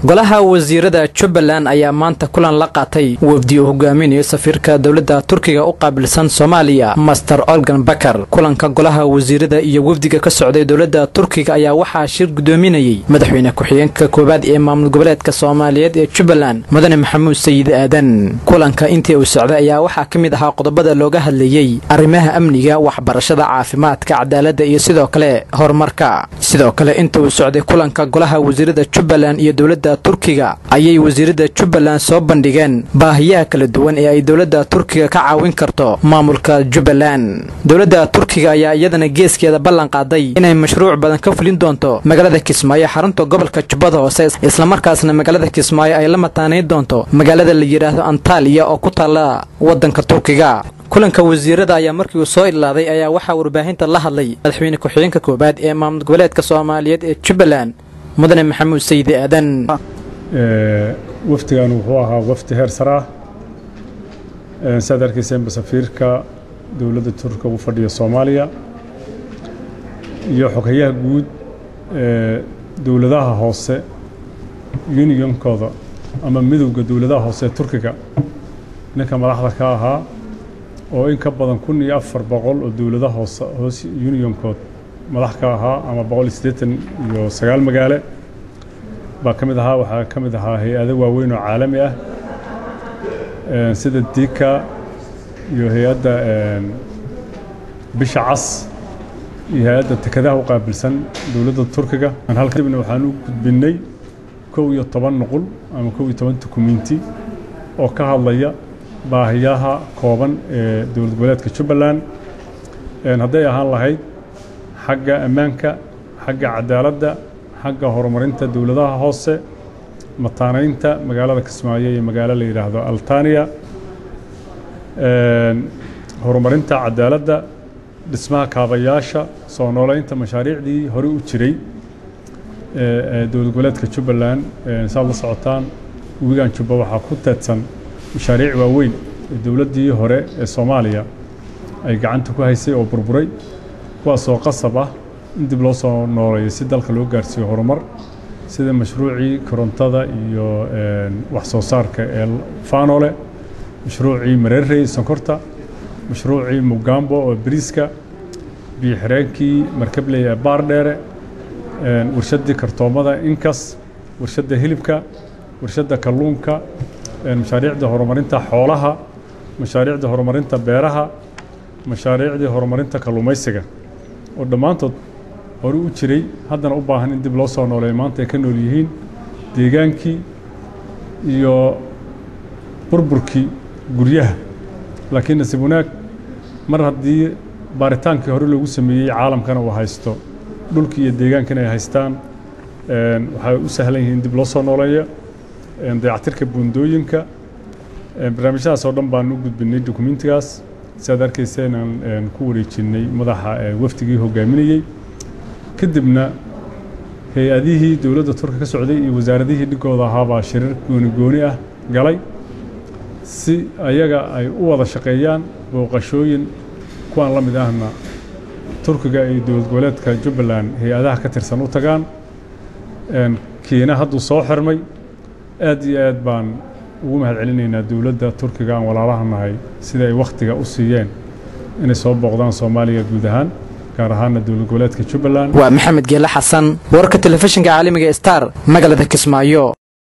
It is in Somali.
golaha wasiirada jubbaland ayaa maanta kulan la qaatay wafdi uu hogaaminayo safiirka dowladda turkiga u qaabilsan soomaaliya master olgan bakar kulanka golaha wasiirada iyo wafdiga ka socday dowladda turkiga ayaa waxaa shir gudoominayey madaxweyne ku-xigeenka koowaad ee maamul goboleedka soomaaliyeed ee jubbaland mudane maxamuud sayid aadan kulanka intii uu socday ayaa waxaa ka mid ahaa qodobada looga hadlayey arrimaha amniga waxbarashada caafimaadka cadaaladda iyo sidoo kale horumarka sidoo kale inta uu socday kulanka golaha wasiirada jubbaland iyo dowladda turkiga ayay wasiirada jubbaland soo bandhigeen baahiyaha kala duwan ee ay dowladda turkiga ka caawin karto maamulka jubbaland dowladda turkiga ayaa iyadana geeskeeda ballan qaaday inay mashruuc badan ka fulin doonto magaalada kismaayo xarunta gobolka jubbada hoose islamarkaasna magaalada kismaayo ay la mataanayn doonto magaalada la yidhaahdo antaliya oo ku taalla waddanka turkiga kulanka wasiirada ayaa markii uu soo ilaaday ayaa waxaa warbaahinta la hadlay madaxweyne ku-xigeenka koowaad ee maamul goboleedka soomaaliyeed ee jubbaland mudane maxamuud sayidi aadan wafdigan wuxuu ahaa wafdi heer sare ah saad arkayseenba safiirka dowladda turka u fadhiya soomaaliya iyo xoghayaha guud ee dowladaha hoose unionkooda ama midowda dowladaha hoose ee turkiga ninka madaxda ka ahaa oo in ka badan kun iyo afar boqol oo dowladaha hoose hoos unionkood madax ka ahaa ama boqol iyo siddeetan iyo sagaal magaale baa ka mid ahaa waxaa ka mid ahaa hay-ado waaweyn oo caalami ah sida dika iyo hay-adda bisha cas iyo hay-adda tekadaha u qaabilsan dowladda turkiga halkadibna waxaan u gudbinnay kow iyo toban nuqul ama kow iyo toban dukumenti oo ka hadlaya baahiyaha kooban ee dowlad goboleedka jubbaland hadday ahaan lahayd xagga ammaanka xagga cadaaladda xagga horumarinta dowladaha hoose mataanaynta magaalada kismaayo iyo magaalo la yidhaahdo altaniya horumarinta cadaaladda dhismaha kaabayaasha soo nooleynta mashaariicdii hore u jiray ee dowlad goboleedka jubbaland saad la socotaan webigan jubba waxaa ku teedsan mashaariic waaweyn ee dowladdii hore ee soomaaliya ay gacanta ku haysay oo burburay kuwaasoo qasab ah in dib loo soo nooleeyo si dalka loo gaarsiiyo horumar sida mashruucii korontada iyo wax soo saarka ee faanole mashruucii mareerey sonkorta mashruucii mugambo oo bariiska biyo-xireenkii markabley ee baardheere warshaddii kartoomada inkas warshadda hilibka warshadda kalluunka mashaariicda horumarinta xoolaha mashaariicda horumarinta beeraha mashaariicdii horumarinta kalluumaysiga oo dhammaantood hore u jiray haddana u baahan in dib loo soo nooleeyo maanta ay ka nool yihiin deegaankii iyo burburkii guryaha laakiin nasiib wanaag mar haddii baaritaankii hore loogu sameeyey caalamkana uu haysto dhulkii iyo deegaankana ay haystaan waxay u sahlan yihiin dib loo soo nooleeyo dayactirka buundooyinka barnaamijyadaas oo dhan baan u gudbinay dokumentigaas si aad arkayseen aan ku wareejinnay madaxa wafdigii hogaaminayey kadibna hay-adihii dowladda turka ka socday iyo wasaaradihii dhigooda ahaabaa shirar gooni gooni ah galay si ayaga ay u wada shaqeeyaan booqashooyin kuwaan la mid ahna turkiga iyo dowlad goboleedka jubbaland hay-adaha ka tirsan u tagaan kiina hadduu soo xirmay aad iyo aad baan ugu mahad celinaynaa dowladda turkiga aan walaalaha nahay sida ay wakhtiga u siiyeen inay soo booqdaan soomaaliya guud ahaan gaar ahaana dowlad goboleedka jubbaland waa maxamed geele xasan wararka telefishinka caalamiga star magaalada kismaayo